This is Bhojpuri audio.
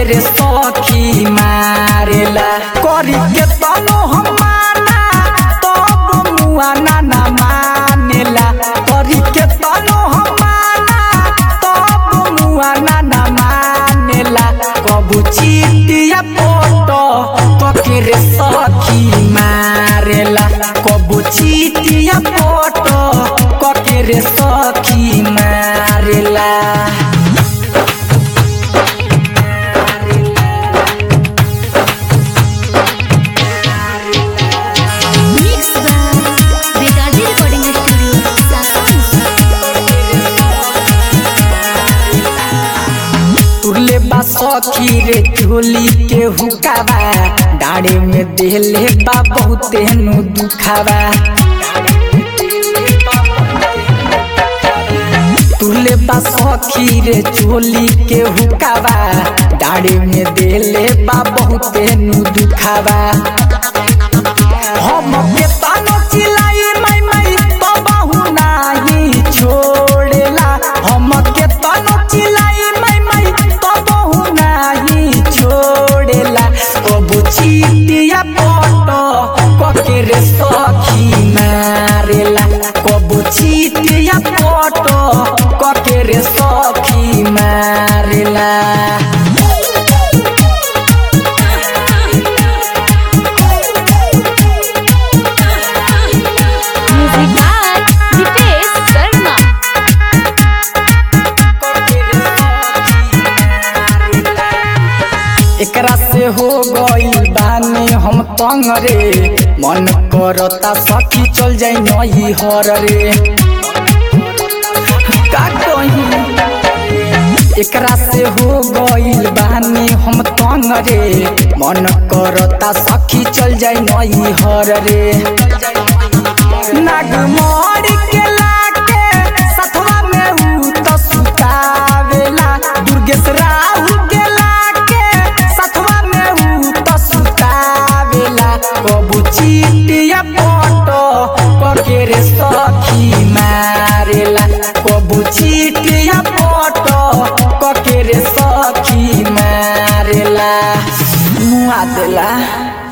रे सखी मारेला करी के तनो हम माना तब मुआ ना ना मानेला करी के तनो हम माना तब मुआ ना ना मानेला कबू चीटिया पोटो कके रे सखी मारेला कबू चीटिया पोटो कके रे सखी मारेला Mix by Vedadi Recording Studio, Sasan. तुरले बा सखी रे झोली के हुकावा डाड़े में देले बा बहुते नु दुखावा तुरले बा सखी रे झोली के हुकावा डाड़े में देले बा बहुते नु दुखावा हम के तानो चिलाई माई माई बाबू नाही छोड़ेला हम के तानो चिलाई माई माई बाबू नाही छोड़ेला कबू चीटिया पटो कके रे सखी मारेला कबू चीटिया पटो कके रे सखी मारेला Music by Dipesh Sharma. एकरा से हो गई बानी हम तंग रे मन करता सखी चल जाई नही हर रे का कही एकरा से हो गईल बानी हम तंग रे मन करता सखी चल जाई नही हर रे नागमोरी के लाके सथवा में ऊ तो सुतावेला दुर्गेश राहु के लाके सथवा में ऊ तो सुतावेला कबू चीटिया पटो कके रे सखी मारेला कबू चीटिया पटो कके रे सखी मारेला मुआ देला